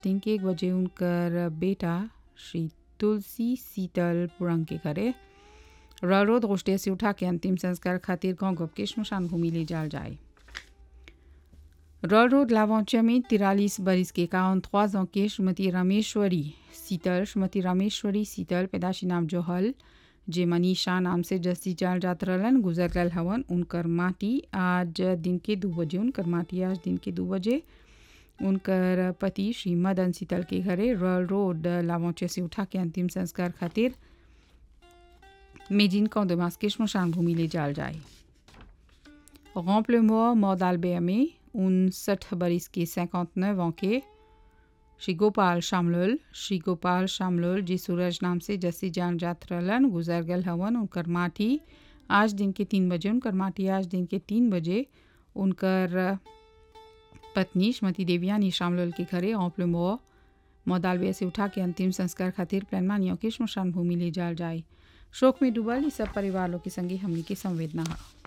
दिन के एक बजे उनकर बेटा श्री तुलसी शीतल पुरंग के घरे रारोद रोस्टे से उठा के अंतिम संस्कार खातिर गांव गप के श्मशान भूमि ले जाल जाए रॉल रोड लावौचा में तिरालीस बरिस के काउन trois ans के श्रीमती रामेश्वरी शीतल श्रीमती रामेश्वरी शीतल पैदाशी नाम जोहल जे मनीषा नाम से जस्ती जाल जात रहलन गुजर गल हवन उनकर माटी आज दिन के दो बजे उनकर माटी आज दिन के दो बजे उनकर पति श्री मदन शीतल के घरे रॉयल रोड लावौचे से उठा के अंतिम संस्कार खातिर मेजिन कौदमास के श्मशान भूमि ले जाल जाए Remple-moi Mordalbert में उनसठ बरिस के 59 ans के श्री गोपाल शामलोल श्री गोपाल शामलोल जी सूरज नाम से जसी जान जात रहलन गुजर गल हवन उनकर माटी आज दिन के तीन बजे उनकर माटी आज दिन के तीन बजे उनकर पत्नी श्रीमती देवयानी शामलोल के घरे औपलमो मौदालबे से उठा के अंतिम संस्कार खातिर प्लानमानियों के श्मशान भूमि ले जाल जाए शोक में डूबल इस सब परिवार लोग के संगे हमनी के संवेदना है